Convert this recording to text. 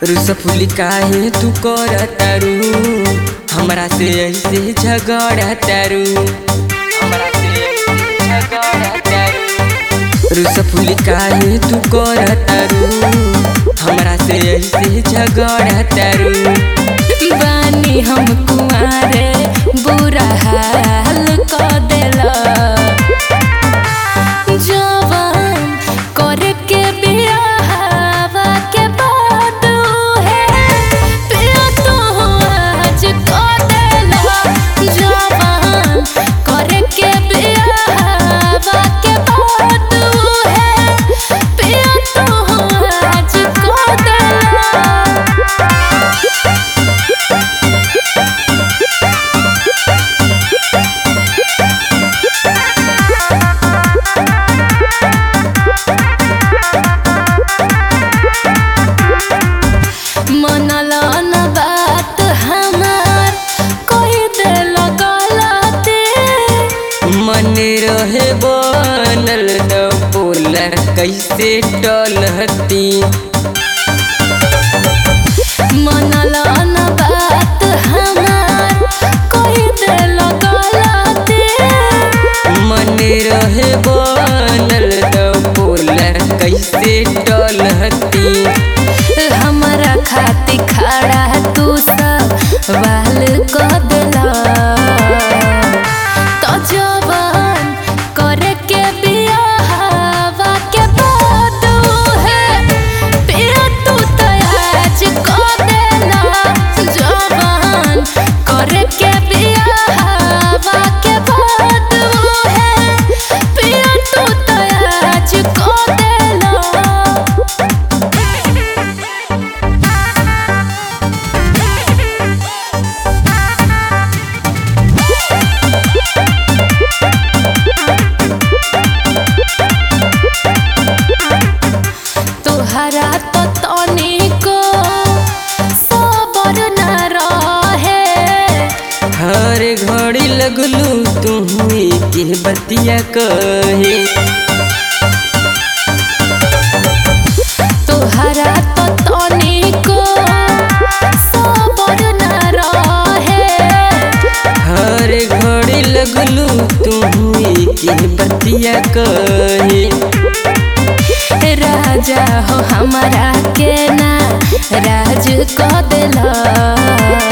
रुसफुली काहे तू कर तारू हमरा से ऐसे झगड़ा तारू हमरा से ऐसे झगड़ा तारू रुसफुली काहे तू कर तारू हमरा से ऐसे झगड़ा तारू बानी हम कुआरे बुरा हाल क देला जवान करे के बियाहवा के बाद है पिया तो आज क देला जवान करे के बियाहवा के बाद है पिया तो आज क देला मनला न बात हमार कोई दिल गलती मन रहे बनल न बोला कैसे टलहती मनला न बात हमार कोई दिल गलती मन रहे बनल न बोला कैसे टलहती हमरा खाती खड़ा तू सवाल क दिला तो जवान करे के बियाहवा के बाद है पिया तू तो आज क देला जवान करे के बियाहवा के बाद है पिया तू तो आज क देला तोहरा तो तनिको सबर न रहे हर घड़ी लगलू तुम्हें के बतिया कहे तोहरा तो तनिको सबर न रहे हर घड़ी लगलू तुम्हें के बतिया कहे राजा हो हमारा के ना राज क दिला